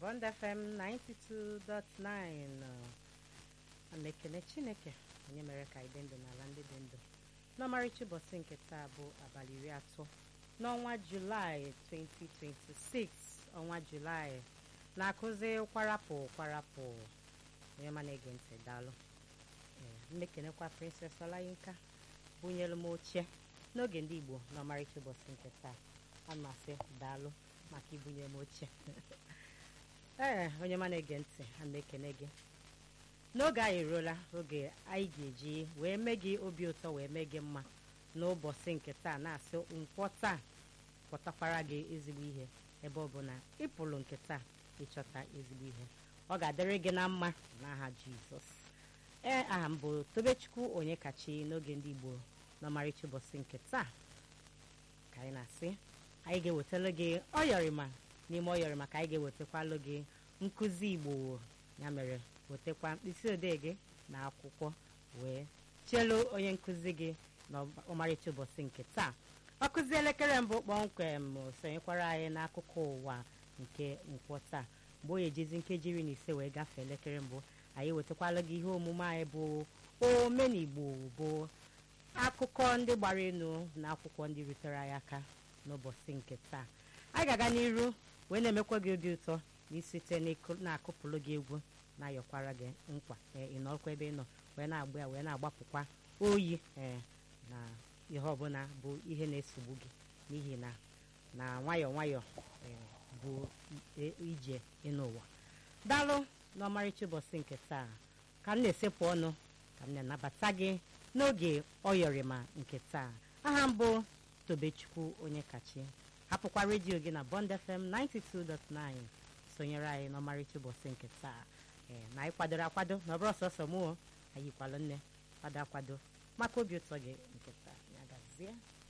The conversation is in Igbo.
Bond FM 92.9 ana ekene Chineke onye mere ka anyị dị ndụ n'ala ndị dị ndụ n'ọmarịcha ụbọchị nke taa bụ abalị iri atọ n'ọnwa Julaị 2026 ọnwa Julaị na-akụzi kwarapụ kwarapụ onye ma na-ege ntị daalụ mmekenekwa Princess Olayinka bunyelu m oche n'oge ndị Igbo n'ọmarịcha ụbọchị nke taa amasị daalụ maka ibunye m oche ee onye ma na-ege ntị ana ekene gị n'oge anyị eruola oge anyị ga-eji wee mee gị obi ụtọ wee mee gị mma n'ụbọchị nke taa na-asị nkwọ taa pụtakwara gị ezigbo ihe ebe ọ bụ na ịpụrụ nke taa ịchọta ezigbo ihe ọ ga-adịrị gị na mma n'aha Jizọs ee aha m bụ Tobechukwu onye kachi n'oge ndị Igbo n'ọmarịcha ụbọchị nke taa ka anyị na-asị anyị ga-ewetara gị ọyọrịma n'ime ọyọrịma ka anyị ga-ewetakwalụ gị nkụzi Igbo ya mere wetakwa mkpịsị odee gị na akwụkwọ wee chelu onye nkụzi gị n'ọmarịcha ụbọchị nke taa ọ kụzi elekere mbụ kpọmkwem sonyekwara anyị n'akụkọ ụwa nke nkwọ taa mgbe onye ejezi nkeji iri na ise wee gafee elekere mbụ anyị wetakwala gị ihe omume anyị bụ omenigbo bụ akụkọ ndị gbara elu na akwụkwọ ndị rutere anyị aka n'ụbọchị nke taa anyị ga-aga n'iru wee na-emekwa gị obi ụtọ na isite na-akụpụrụ gị egwu na-ayọkwara gị nkwa ị nọkwa ebe ị nọ wee na-agba ya wee na-agbapụkwa oyi ee na ihe ọbụla bụ ihe na-esogbu gị n'ihi na na nwayọọ nwayọọ bụ ije n'ụwa daalụ n'ọmarịcha ụbọchị nke taa ka m na-esepụ ọnụ ka m na-anabata gị n'oge ọyọrịma nke taa aha mbụ Tobechukwu onye kachi hapụkwa redio gị na Bond FM 92.9 sonyere anyị n'ọmarịcha ụbọchị nke taa ee na anyị kwadoro akwado na ọbụrụ sọsọ mụọ anyị kwalụ nne kwado akwado maka obi ụtọ gị nke taa ya gazie